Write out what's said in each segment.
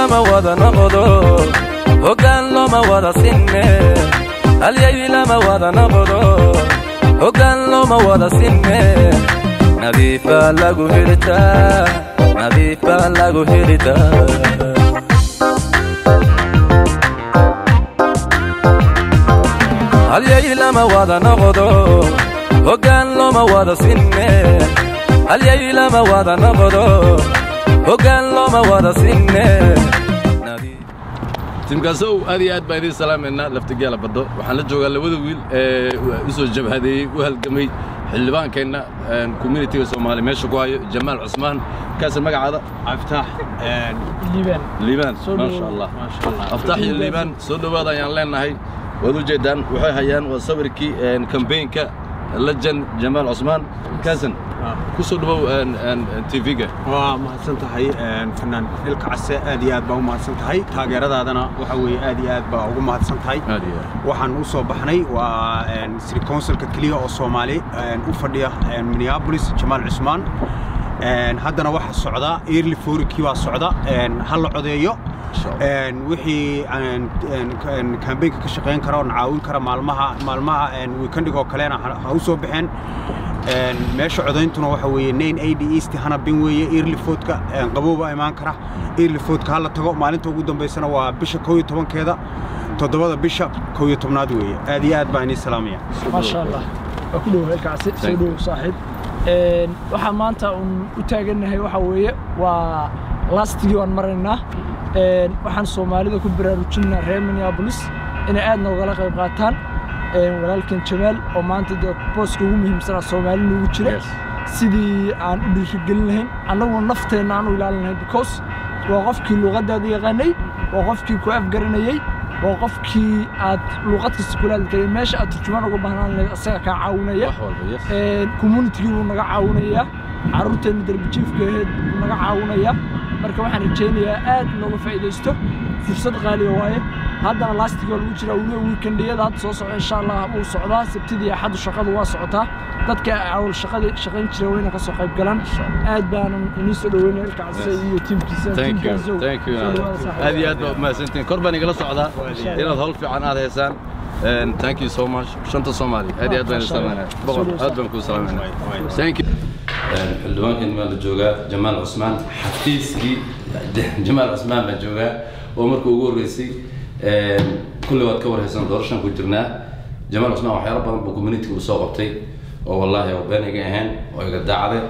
lama wada noqdo hoggaan looma wada sinne halyayi lama wada noqdo hoggaan looma wada sinne nadiifa lagu helitaa nadiifa lagu helitaa halyayi lama wada noqdo hoggaan looma wada sinne halyayi lama wada noqdo hoggaan looma wada sinne timkaasow aad iyo aad baan idiin salaamaynaa laftigaala baddo waxaan la joogaa labada wiil ee u soo jabhadeeyey u halgamay xildhibaankeenna communitiga soomaaliya meesha ku hayo jamaal cusmaan kaasa magacaada aftaax liibaan liibaan Soo maasha dhawow. allah maasha allah aftaax iyo liibaan soo dhowaada ayaan leenahay waad u jeedaan waxay hayaan waa sawirkii kambeynka lejan jamaal cusmaan kaasan ku soo dhawow tv-ga waa mahadsan tahay fanaan ilka case aad iyo aad baa u mahadsan tahay taageeradaadana waxa weeye aad iyo aad baa ugu mahadsan tahay aad iyo aad waxaan u soo baxnay waa city councilka keliya oo soomaali u fadhiya minneapolis jamaal cusmaan haddana waxaa socda early forikii baa socda ha la codeeyo wixii kambeynka ka shaqayn kara oo na caawin kara maalmaha maalmaha weekendiga oo kalena ha ha u soo baxeen meesha codayntuna waxa weeye nain ad east hana bin weeye early foodka qabowba imaan kara early foodka ha la tago maalinta ugu dambaysana waa bisha kow iyo tobankeeda toddobada bisha kow iyo tobnaad weeye aad iyo aad baan inii salaamaya maasha allah waa ku dhow halkaasi soo Thank dhow saaxiib Een, waxaan maanta un u taagannahay waxa weeye waa lastigii waan maraynaa Een, waxaan soomaalida ku baraarujinaa reer minneapolis inay aad noogala qayb qaataan Een, walaalkan jamaal oo maanta dee booska ugu muhiimsanaa soomaali noogu jira Yes. sidii aan u dhiirigelin lahayn annaguna nafteenna aan u ilaalin lahayn because waa qofkii luuqadaada yaqaanay waa qofkii ku afgaranayey waa qofkii aad luuqad kasta kula hadli karay meesha aad turjumaan uga baahnaan lahayd asaga kaa caawinaya wax walba yes communitigii buu naga caawinayaa carruurteenna darbijiifka aheed buu naga caawinayaa marka waxaan rajaynayaa aad looga faa'iidaysto fursad qaaliya waaye haddana laastig waa lagu jiraa weliba wiikendiyada hadda soo socda insha allah wuu socdaa sabtidii axaddu shaqadu waa socotaa dadka awal shaqadii shaqayn jira wayna ka soo qayb galaan aad baanan inii soo dhaweynaya ilka case iyo tiimkiisa thank you tiimkaasow. thank you Soo dhawaada saaxiib. aad iyo aad baa umahadsantihin kor baan igala socdaa inaad hawl fiican aad haysaan And thank you so much shanta soomaali aad iyo aad baan Masha Allah. islaamaynaa boqor Soo aad baan kuu salaamayna thank you xildhibaankan baa la joogaa jamaal cusmaan xafiiskii jamaal cusmaan baa joogaa oo markuu ugu horreysay kulley waad ka warhaysan doorashan ku jirnaa jamaal cusmaan waxyaalo badan buu community u soo qabtay oo wallaahi oo been iga ahayn oo iga daacday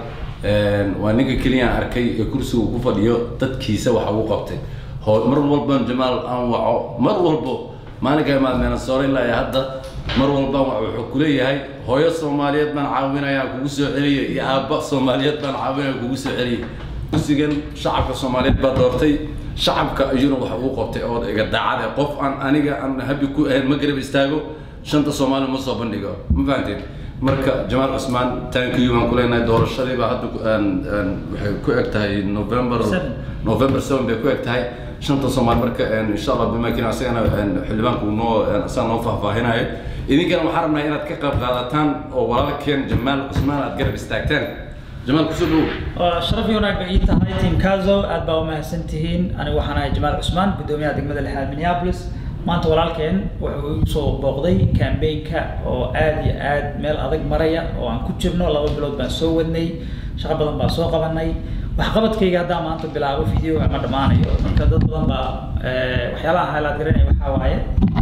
waa ninka keliya aan arkay ee kursiga uu ku fadhiyo dadkiisa waxa uu qabtay hoo mar walban jamaal aan waco mar walbo maalinka imaad meenasoore ilaa iyo hadda mar walbaan waxa wuxuu ku leeyahay hooyo soomaaliyeed baan caawinaya kugu soo celiya iyo aabba soomaaliyeed baan caawinaya kugu soo celiya kursigan shacabka soomaaliyeed baa doortay shacabka iyuna waxa uu qabtay oo iga daacad eh qof aan aniga aan habi ku ahayn ma garab istaago shanta soomaali ma soo bandhigo ma fahanteen marka jamaal cusmaan thank you baan ku leenahay doorashadii baa hadda ku- aan- aan- waxay ku eg tahay november november seven bay ku eg tahay shanta soomaali marka een, insha allah bimakin asagana een, xildhibaanku uu noo een, asaga noo faahfaahinayo idinkana waxaan rabnaa inaad ka qayb qaadataan oo walaalkeen jamaal cusmaan aad garab istaagtaan jamaal kusoo dhowow waa sharaf iyo wanaag bay ii tahay team kazo aad baa umahadsan tihiin anigu waxaan ahay jamaal cusmaan guddoomiyaha degmada lixaad minneapolis maanta walaalkeen wuxuu igu soo booqday kambeynka oo aad iyo aad meel adag maraya oo aan ku jirno laba bilood baan soo wadnay shaqo badan baan soo qabanay waxqabadkayga haddaan maanta bilaabo video ma dhammaanayo marka dad badan baa eh, waxyaalaha highlight garanaya waxaa waaye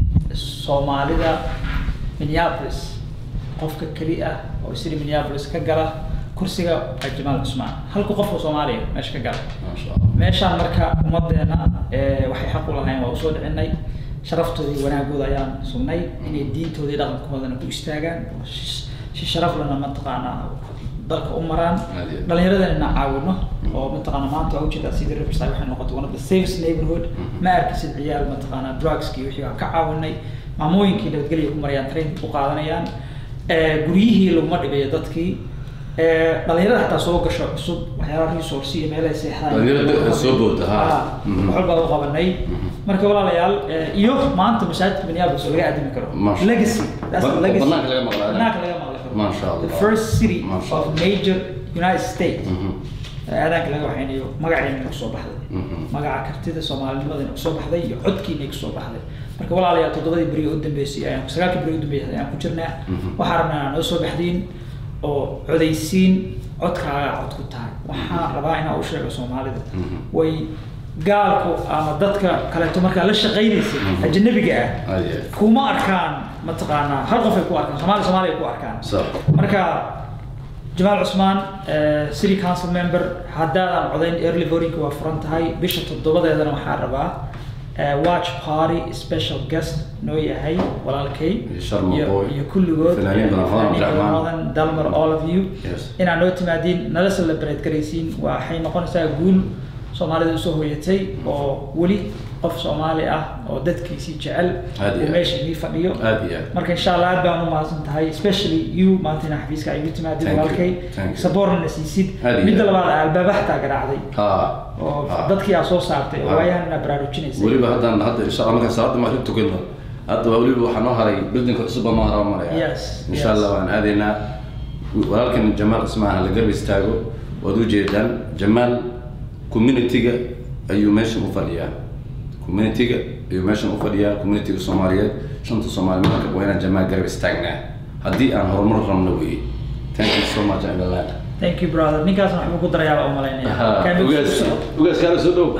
soomaalida minneapolis qofka keli ah oo city minneapolis ka gala kursiga waa jamaal cusmaan halku qof oo soomaaliya meesha ka gala maasha allah meeshaan marka ummadeena eh, waxay xaq u lahayn waa usoo dhicinay sharaftoodii wanaagooda ayaan sugnay inay diintooda iyo dhaqankoodana ku istaagaan oo si- si sharaf lana mataqaanaa dalka u maraan Aad iyo aad. dhallinyaradana inaan caawino oo mataqaana maanta waa ujeedaa sidii riverside waxay noqotay one of the safest neighborhood ma arkisid ciyaal mataqaana drugskii wixii waan ka caawinay maamooyinkii nabadgelya ku marayaan train ku qaadanayaan Eh, guryihii laguma dhibayo dadkii Eh, dhalinyarada xataa soo gasho cusub waxyaalaha resource iyo meelaha seexdaan Dhalinyarada soo booda, ha. Ah, Mhm. wax walba u qabanay marka walaalayaal eh, iyo maanta masaajidka minneapolis oo laga aadami karo Masha. legacy that's the Ba- legacy banaanka laga maqlaa. banaanka laga maqli karo Masha Allah. the first city Masha of Allah. major united states Mhm. aadaanka laga waxaynayo magaceena kusoo baxday magaca kartida soomaalinimadana kusoo baxday iyo codkiina kusoo baxday marka walaalayaal toddobadii beri u dambeysay ayaan sagaalkii beri u dambeysay ayaan ku jirnaa waxaan rabnaa inaa noo soo baxdiin oo codaysiin codkaaga cod ku tahay waxaan rabaa inaan u sheego soomaalida way gaalku ama dadka kaleeto markaa la shaqaynaysay ajanabiga ah Aad iyo aad. kuma arkaan mataqaanaa hal qof ay ku arkaan soomaali soomaali ay ku arkaan Sax. marka jamaal cusmaan eh, city council member haddaadan codayn early votingka waa furan tahay bisha toddobadeedana waxaa rabaa eh, watch party special guest noo yahay walaalkay Iyo Sharma iyo- Boy. iyo kulligood Fanaaniin badan, Hodan fanaaniin badan, Abdiraxmaan. Hodan, dalmar all of you Yes. inaad noo timaadiin nala celebrate garaysiin waxay noqonaysaa guul soomaalida usoo hoyatay oo weli qof soomaali ah oo dadkiisii jecel Aad iyo uu aad. meesha nii fadhiyo Aad iyo aad. marka insha allah aad baan u mahadsan tahay especially you maanta inaa xafiiska ay igu timaadid Thank you. walaalkay Thank you. saboorna na siisid Aad iyo midda aad. labaad albaaba xataa garaacday Ha. oo Ha. dadkii aa soo saartay oo Ha. waayahan inaa baraarujinaysay weliba haddaan hadda insha allah markaan salaada maqrib tukano hadda waa weliba waxaa noo haray bildinka cusub baa noo haraa maraya Yes, insha yes. allah waan aadaynaa walaalkan jamaal ismaan la garab istaago waad ujeedaan jamaal community-ga ayuu meeshan u fadhiyaa community-ga ayuu meeshan u fadhiyaa community-ga soomaaliyeed shanta soomaali marka waa inaan jamaal garab istaagnaa haddii aan horumar rabno weeye thank you so much England. thank you brother ninkaasna waxbuu ku darayaa baa u malaynaya Ha, Kaamil ugaas kusoo socod. ugaas kaala soo dhow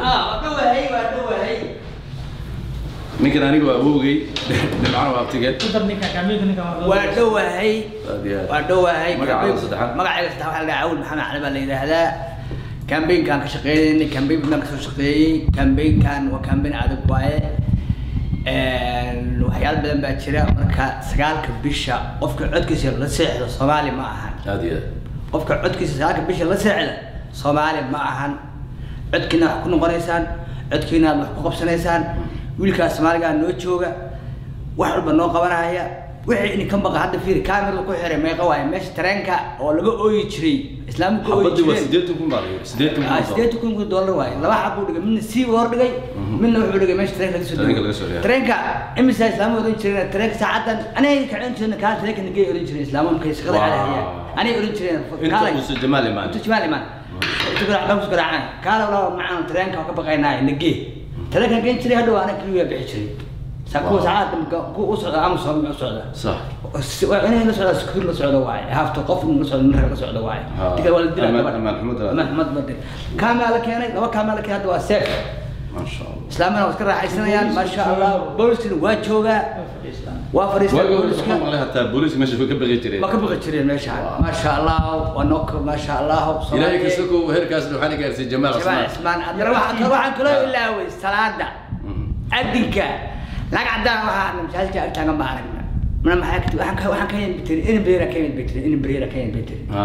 ninkan aniga waa awowgay dhibcana waa abtigeed ku dar ninkan kaamilka ninkan waa waa dhowahay Aad iyo aad. waa dhowahay Magacaaga saddexaad? magacayga saddexaad waxaa la dhahaa awil maxamed cali baa la yidhaahdaa kambeynkaan ka shaqeynayna kambeyn baan kasoo shaqeeyey kambeynkan waa kambeyn adag waaye waxyaalo badan baa jira marka sagaalka bisha qofka codkiisa la seexdo soomaali ma ahan aad iyo aad qofka codkiisa sagaalka bisha la seexda soomaali ma ahan codkiina wax ku noqonaysaan codkiina aad wax ku qabsanaysaan wiilkaas soomaaligaa noo jooga wax walba noo qabanaya wixii ini ka baqa hadda fiiri kamerada ku xiray meeqa waaye meesha tareenka oo laga ooyi jiray islaamka ku ooyi xabadii waa jireen sideetan kun baa la yidhi sideetan kun Ah, oo sideetan kun kun dollar waaye laba xab buu dhigay midna sii hor dhigay midna wuxuu dhigay meesha tareenka laga soo Tareenka laga soo dhigay dhigay. tareenka imisa islaamu oran jireen tareenka saacadan anay kacin jireen kaa tareenka nagay oran jireen islaamu markay shaqada Wow. calahaya anay oran jireen inta kaalay uusan jamaal imaan inta jamaal imaan inta garac baan ku garaacaan kaala wala macaan tareenka ka baqaynaa nagay tareenka geen jiray hadhow ana kaliya bixi jiray saa kuwa Wow. saacada ku u socda ama soo u socda sax waa inay la socda skuul la socdo waaye haafto qof in la socdo marka la socdo waaye Ha. diga waa la dilaa Amaan- gabadha. Amaan Xumad la- Amaan Xumad bade kaamaa la keenay laba kaamaa la keenay hadda waa seef maasha allah islaamana waa iska raaxaysanayaan maasha allah booliskana waa joogaa waa fadhiistaa waaga hore booliska waxaa maqlay hataa booliiska meesha way ka baqi jireen waa ka baqi jireen meeshaan Wow. maasha allah waa nook maasha allah ilaahay kasta ko heerkaas waxaan gaarsiiyey jamaal Jamaal Cusmaan Ismaan haddana waxaan kaloo waxaan kaloo ilaaway salaada adinka lacag cadaan waxaa masaajidka agtaagan baa aragna mana maxaa ka waxaan ka waxaan ka yimid bitiri in beera ka yimid bitiri in beera ka yimid bitiri ha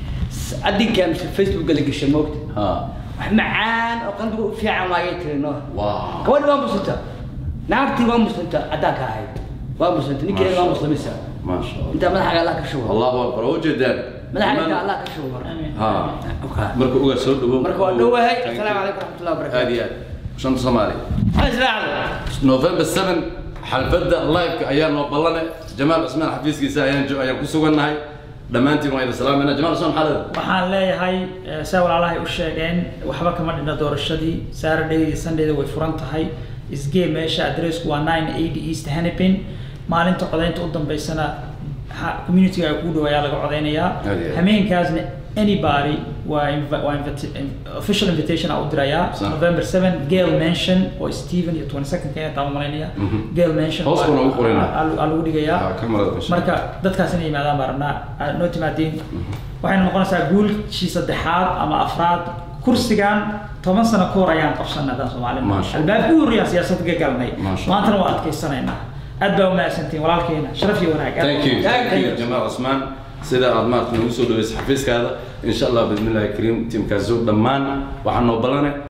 adinka mise facebook la gashay moogta ha wax macaan oo qalbiga u fiican waayay tiri no wow gabadhi waa muslimta naagtii waa muslimta caddaanka ahayd waa muslimta ninkeeda waa muslimisa maasha allah intaa madaxaaga allah ka shubo allahu akbar oo ujeedaan madaxaaga intaa allah ka shubo marka ha Okay. marka uga soo dhawow marka waa dhowahay Thank you. asalaamu calaykum waraxmatullahi aad wabarakaatu iyo aad shanta soomaali israacdo november 7 xalfadda live-ka ayaa noo ballane jamaal cusmaan xafiiskiisa ayaan jo- ayaan ku sugannahay dhammaantiin waan idin salaamayna jamaal cusmaan maxaa leedahay waxaan leeyahay eh, saa walaalahay u sheegeen waxba kama dhina doorashadii saturday iyo sundayda way furan tahay isgee meesha adressku waa 980 east hennepin maalinta codaynta u dambeysana ha- community-ga ay kuu dhow ayaa laga codeynayaa Aad iyo aad. hameenkaasna anybody waa invi- waa invita- in- official invitation aan u dirayaa Sa- november 7 gale mansion oo stephen iyo 22nd kenya taa malaynaya Mhm. gale mansion Hoos baan ugu qoraynaa. aa- aa- aa lagu dhigayaa Ah, kamarada fashion. marka dadkaas inay yimaadaan baan rabnaa aad noo timaadiin waxayna noqonaysaa guulshii saddexaad ama afraad kursigan toban sano ka hor ayaan qabsanay haddaan soomaalina Maasha Allah. albaabkii ugu horreeyaan siyaasadda ka galnay Maasha Allah. maantana waa adkaysanaynaa aad baa umahadsantiin walaalkeena sharaf iyo wanaag thank you thank you jamaal cusmaan sida aad maarata nagu soo dhaweysay xafiiskaada insha allah bismillahi kariim tiimkaasi dhammaan waxaa noo ballanay